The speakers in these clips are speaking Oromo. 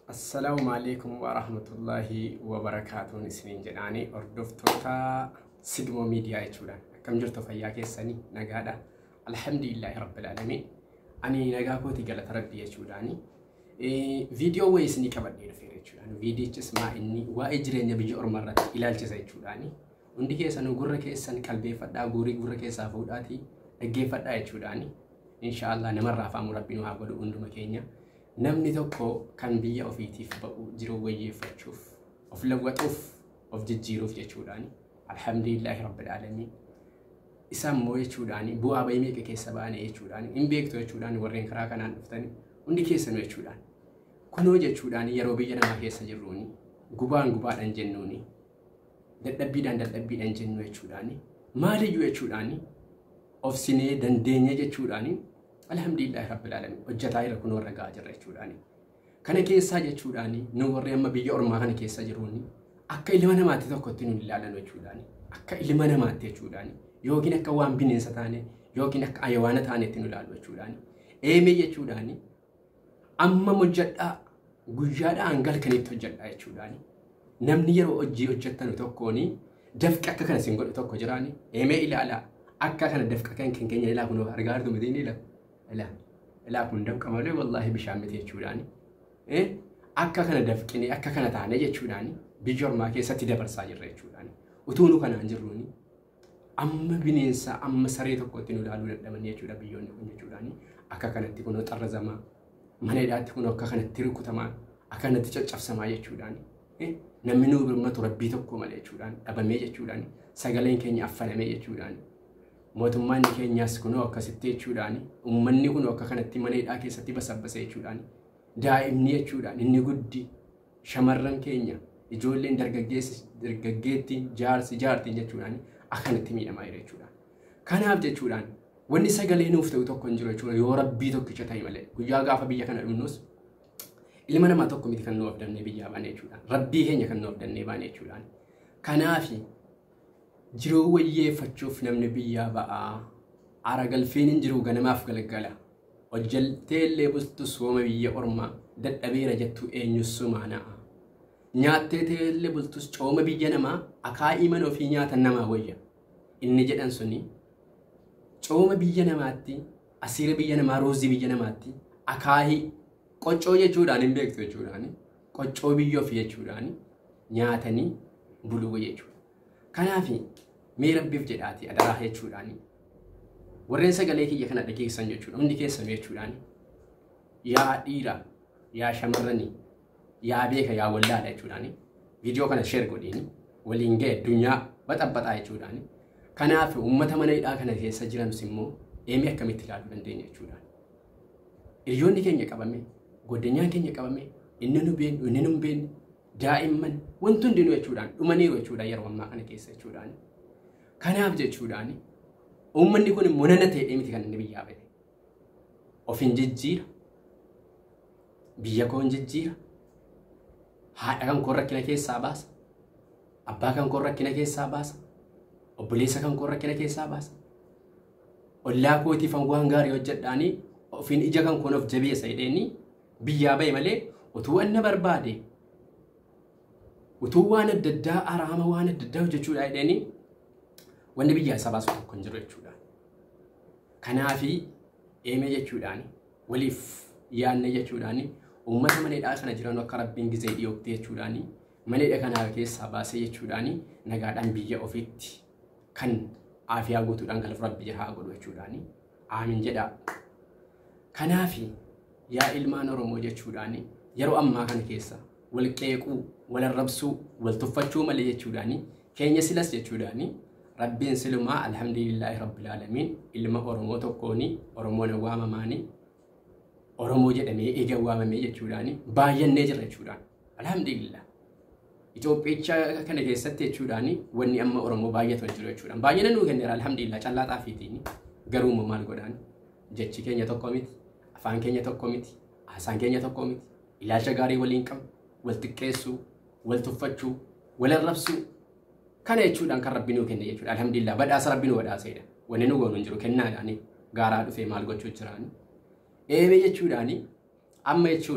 Assalaamu alaikum wa rahmatullahi wa barakaatuun isiniin jedhaanii hordoftoota Sidmoo miidiyaa jechuudhaan akkam jirtu fayyaa keessanii nagaadha. Alhamdulillahi rabbil aalamiin. Ani nagaa kooti galata rabbi jechuudhaani. Viidiyoo wayii isinii qabadhee dhufeera jechuudhaan. Viidiyichis maa inni waa'ee jireenya biyya ormaa irratti ilaalchisa jechuudhaani. Hundi keessanuu gurra keessan qalbeeffadhaa guurii gurra keessaa fuudhaatii dhaggeeffadhaa jechuudhaani. Inshaallah namarraa afaan rabbiin haa godhu hunduma keenya. namni tokko kan biyya ofiitiif ba'u jiruu wayyeeffachuuf of lawwaxuuf of jijjiiruuf jechuudhaani alhamdulillahi rabbil aalamiin isa immoo jechuudhaani bu'aa bahii meeqa keessa ba'ane jechuudhaani hin beektu jechuudhaani warreen karaa kanaan dhuftani hundi keessanuu jechuudhaan kunoo jechuudhaani yeroo biyya namaa keessa jirruuni gubaan gubaadhaan jennuuni dadhabbiidhaan dadhabbiidhaan jennu jechuudhaani maaliyyuu jechuudhaani of sinee dandeenya jechuudhaani alhamdulillahi rabbil alamin hojjetaa jira kun warra gahaa jirra jechuudhaani. Kana keessaa jechuudhaani nu warri amma biyya ormaa kana keessa jiruuni akka ilma namaatti tokkotti nu ilaalan jechuudhaani. Akka ilma namaatti jechuudhaani. Yookiin akka waan bineensa taane yookiin akka ayawaana taanetti nu ilaalu jechuudhaani. Eemee jechuudhaani amma hojjedhaa guyyaadhaa hangalkanitti hojjedhaa jechuudhaani. Namni yeroo hojii hojjettanu tokkooni dafqi akka kana sin godhu tokko jiraani. Eemee ilaalaa akka kana dafqa kan keenya ilaa kunoo argaa jirtu miti ni ilaa. ilaa ilaa kun dafqa malee wallaahi bishaan miti jechuudhaani. Akka kana dafqinee akka kana taane jechuudhaani biyya ormaa keessatti dabarsaa jirra jechuudhaani. Utuu nu kanaan jirruuni amma bineensa amma saree tokkotti nu ilaaluu dadhabanii jechuudha biyyoonni kun jechuudhaani. Akka kanatti kunoo xarrazamaa mana hidhaatti kunoo akka kanatti rukutamaa akka kanatti caccabsamaa jechuudhaani. Namni nu birmatu rabbii tokko malee jechuudhaan dhabamee jechuudhaani. Sagaleen keenya affanamee jechuudhaani. mootummaan keenyaas kunoo akkasitti jechuudhaani uummanni kunoo akka kanatti mana hidhaa keessatti basabbase jechuudhaani daa'imni jechuudhaan inni guddi shamarran keenya ijoolleen dargaggeetti jaarsi jaartiin jechuudhaani akkanatti miidhamaa jira jechuudhaan. Kanaaf jechuudhaan wanni sagalee nuuf ta'u tokko hin jiru jechuudha yoo rabbii tokkicha ta'e malee guyyaa gaafa biyya kana dhumnus ilma namaa tokko miti kan nu abdannee biyyaa baane jechuudhaan rabbii keenya kan nu abdannee baane jechuudhaan. Kanaafi jiruu wayyeeffachuuf namni biyyaa ba'aa ara galfiin hin jiru ganamaaf galgala hojjaltee illee bultu sooma biyya ormaa dadhabeera jettu eenyus sumaana'a nyaattee illee bultus cooma biyya namaa akaa'ii mana ofii nyaatan namaa wayya inni jedhan suni cooma biyya namaatti asiira biyya namaa ruuzii biyya namaatti akaa'ii qoccoo jechuudhaan hin beektu jechuudhaan qoccoo biyya ofii jechuudhaan nyaatanii buluu jechuudha. Kanaaf mee rabbiif jedhaati adaraa jechuudhaani. Warreen sagalee kiyya kana dhageessan jechuudha. Hundi keessan jechuudhaani. Yaa dhiira, yaa shamarranii, yaa beeka, yaa wallaala jechuudhaani. Viidiyoo kana sheer godhiini. Waliin ga'e addunyaa baxabbaxaa jechuudhaani. Kanaaf uummata mana hidhaa kana keessa jiranus immoo eemee akkamitti ilaaluu dandeenya jechuudhaani. Hiriyoonni keenya qabame, goddenyaan keenya qabame, inni nu beeknu, inni nu hin beekne, daa'imman wanti hundinuu jechuudhaan dhumaniiru jechuudha yeroo ammaa kana keessa jechuudhaan. Kanaaf jechuudhaan uummanni kun monana ta'ee miti kan inni biyyaa ba'e. Of hin jijjiira. Biyya koo hin jijjiira. Haadha kan koo rakkina keessaa baasa. Abbaa kan koo rakkina keessaa baasa. Obboleessa kan koo rakkina keessaa baasa. Ollaa kootiif waan gaarii hojjedhaanii ofiin ija kan koon of jabeessa jedheeni biyyaa ba'e malee utuu wanna barbaade utuu waan adda addaa araama waan adda addaa hojjechuudha jedhanii wanni biyya isa baasu tokko hin jiru jechuudha. Kanaafi eemee jechuudhaan waliif yaanne jechuudhaan uummata mana hidhaa kana jiran akka rabbiin gizee dhiyoogte jechuudhaan mana hidhaa kana keessaa baasee jechuudhaan nagaadhaan biyya ofiitti kan aafiyaa guutuudhaan galfu rabbi haa godhu jechuudhaan aamin jedha. Kanaafi yaa ilmaan Oromoo jechuudhaan yeroo ammaa kana keessa wal qeequu, wal arrabsuu, wal tuffachuu malee jechuudhaani keenya silas jechuudhaani rabbiin silumaa alhamdulillahi rabbil aalamiin ilma Oromoo tokkooni Oromoon waamamaani Oromoo jedhamee eega waamamee jechuudhaani baay'annee jira jechuudhaan alhamdulillah. Itoophiyaa kana keessatti jechuudhaani wanni amma Oromoo baay'atu hin jiru jechuudhaan baay'ina nuu kenneera alhamdulillah callaa xaafiitiin garuu maal godhaan jechi keenya tokko miti afaan keenya tokko miti haasaan keenya tokko miti ilaalcha gaarii waliin qabna. wal xiqqeessuu, wal tuffachuu, wal arrabsuu kana jechuudhaan kan rabbi nuu kenne jechuudha. Alhamdulillah badhaasa rabbi nuu badhaaseedha. Wanni nu goonu hin jiru kennaadhaani gaaraa dhufee maal gochuu jiraani. Eebee jechuudhaani amma jechuudha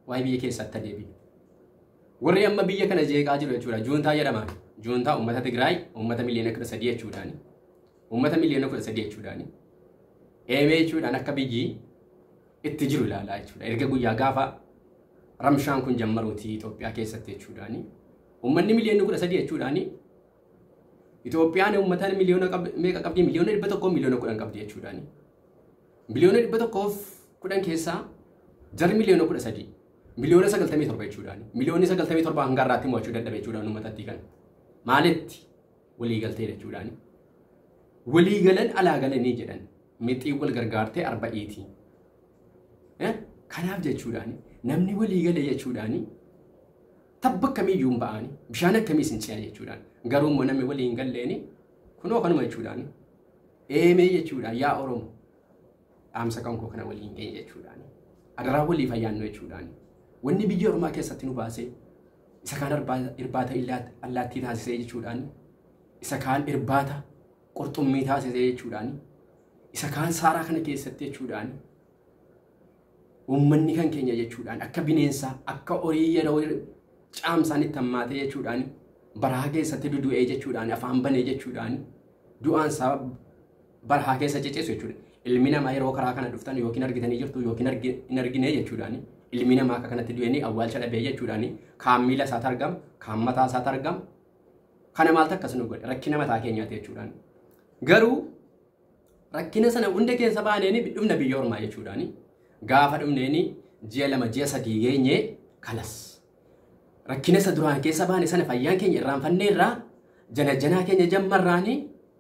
waa'ee biyya keessatti deebiin. Warri amma biyya kana jeeqaa jiru jechuudha. Juuntaa jedhamaan. Juuntaa uummata Tigraay uummata miliyoona kudha sadii jechuudhaani. Uummata miliyoona kudha sadii jechuudhaani. Eemee jechuudhaan akka biyyi itti jiru ilaalaa jechuudha. Erga guyyaa gaafa ramshaan kun jammaruuti Itoophiyaa keessatti jechuudhaani. Uummanni miliyoonni kudha sadii jechuudhaani. Itoophiyaan uummata miliyoona meeqa qabdi? Miliyoona dhibba tokkoo miliyoona kudhan qabdi jechuudhaani. Miliyoona dhibba tokkoof kudhan keessaa jarri miliyoona kudha sadii. Miliyoona sagaltamii torba jechuudhaani. Miliyoonni sagaltamii torba hanga har'aatti mo'achuu dadhabe jechuudhaan uummatatti kan. Maalitti walii galtee jechuudhaani. Walii galan alaa galanii jedhan. Mixii wal gargaartee arba'iiti. Kanaaf jechuudhaani namni walii gale jechuudhaani tabba akkamiiyyuu hin ba'ani bishaan akkamiis hin ce'a jechuudhaan garuu immoo namni walii hin galleeni kunoo kanuma jechuudhaani eemee jechuudhaan yaa Oromo dhaamsa kan koo kana walii hin geenye jechuudhaani adaraa walii fayyaannu jechuudhaani wanni biyya Oromaa keessatti nu baasee isa kaan irbaata allaattii taasisee jechuudhaani isa kaan irbaata qurxummii taasisee jechuudhaani isa kaan saaraa kana keessatti jechuudhaani uummanni kan keenya jechuudhaan akka bineensaa akka horii yeroo caamsaan itti hammaatee jechuudhaan barahaa keessatti dudu'ee jechuudhaan afaan banee jechuudhaan du'aan isaa barahaa keessa ceceessu jechuudha. Ilmi namaa yeroo karaa kana dhuftan yookiin argitanii jirtu yookiin hin argine jechuudhaan ilmi namaa akka kanatti du'ee awwaalcha dhabee jechuudhaan kaan miila isaatti argama kaan mataa isaatti argama. Kana maaltu akkas nu godhe rakkina mataa keenyaati jechuudhaan. Garuu rakkina sana hunda keessa baaneen dhumna biyya ormaa jechuudhaani. gaafa dhumneeni ji'a lama ji'a sadii geenye kalas. Rakkina isa duraan keessa baane sana fayyaan keenya irraanfannee irraa jana janaa keenya jammarraani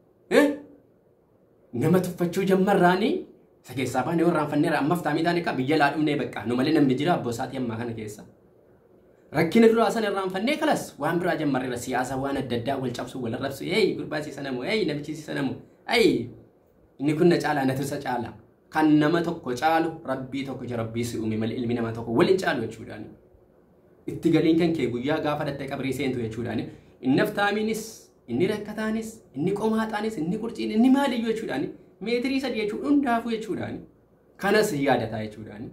nama tuffachuu jammarraani isa keessaa baane irraanfannee irraa ammaaf taamii taane biyya laa dhumnee bakka nu malee namni jira abboo isaatii ammaa kana keessa. Rakkina duraa sana irraanfannee kalas waan biraa jammarreera siyaasa waan adda addaa wal cabsuu wal arrabsu hey gurbaasiisa namu hey namichiisiisa namu hey inni kun na caalaa na tirsa caalaa. kan nama tokko caalu rabbii tokko jira rabbii si uume malee ilmi namaa tokko waliin caalu jechuudhaan. Itti galiin kan kee guyyaa gaafa dhattee qabrii seentu jechuudhaan. Inni aftaamiinis, inni rakkataanis, inni qomaaxaanis, inni qurciin, inni maaliyyuu jechuudhaan. Meetirii sadii jechuun hundaafuu jechuudhaan. Kanas yaadataa jechuudhaan.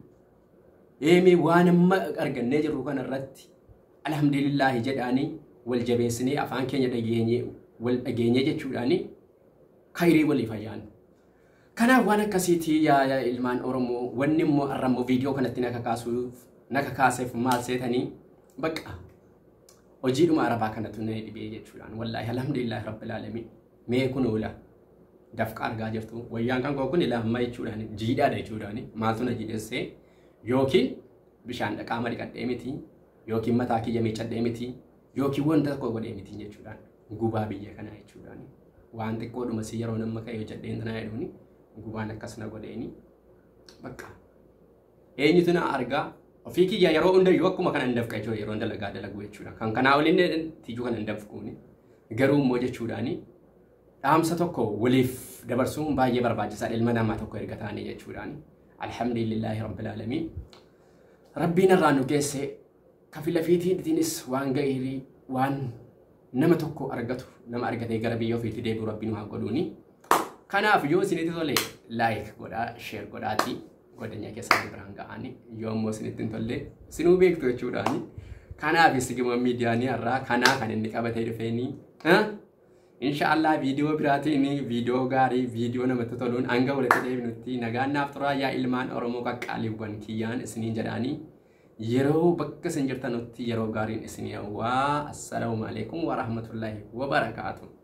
Eemee waan amma argannee jirru kanarratti alhamdulillaahi jedhaanii wal jabeessinee afaan keenya dhageenye wal dhageenye jechuudhaan khayrii walii fayyaannu. Kanaaf waan akkasiitii yaa ilmaan Oromoo wanni immoo har'ammoo viidiyoo kanatti naka kaasuuf naka kaaseef maal seetanii bakka hojiidhuma arabaa kanatu na dhibee jechuudhaan wallaahi alhamdulillahi rabbil aalamiin mee kun oola dafqa argaa jirtu wayyaan kan koo kun ilaamma jechuudhaan jiidhaadha jechuudhaan maaltu na jiidhessee yookiin bishaan dhaqaama dhiqadhee miti yookiin mataa kiyya miiccadhee miti yookiin wanta tokko godhee miti jechuudhaan gubaa biyya kanaa jechuudhaan waan xiqqoodhuma si yeroo nama ka'e hojjedheen tanaa jedhuuni gubaan akkas na godheeni bakka eenyutu na argaa ofii kiyya yeroo hundayyuu akkuma kana hin dafqa jechuudha yeroo dalagaa dalagu jechuudha kan kanaa waliin tijuu kana hin dafquuni garuu immoo jechuudhaani dhaamsa tokko waliif dabarsuun baay'ee barbaachisaadha ilma namaa tokko erga taane jechuudhaani alhamdulillahi rabbil aalamiin rabbiin irraa nu geesse kafila fiitiinis waan ga'iirii waan nama tokko argatu nama argatee gara biyya ofiitti deebi'u rabbiin waa godhuuni. Kanaaf yoo isinitti tole laayik godhaa sheer godhaati godhanya keessatti biraan ga'ani yoo immoo isinitti hin tolle sinuu beektu jechuudhaani. Kanaaf sigima miidiyaanii irraa kanaa kan inni qabatee dhufeeni. Inshaallah viidiyoo biraatiin viidiyoo gaarii viidiyoo namatti toluun hanga walitti deebinutti nagaan naaf turaa yaa ilmaan Oromoo qaqqaaliiwwan kiyyaan isiniin jedhaanii. yeroo bakka isin jirtanutti yeroo gaariin isin hawwaa assalaamu alaikum wa rahmatullahi wa barakaatuh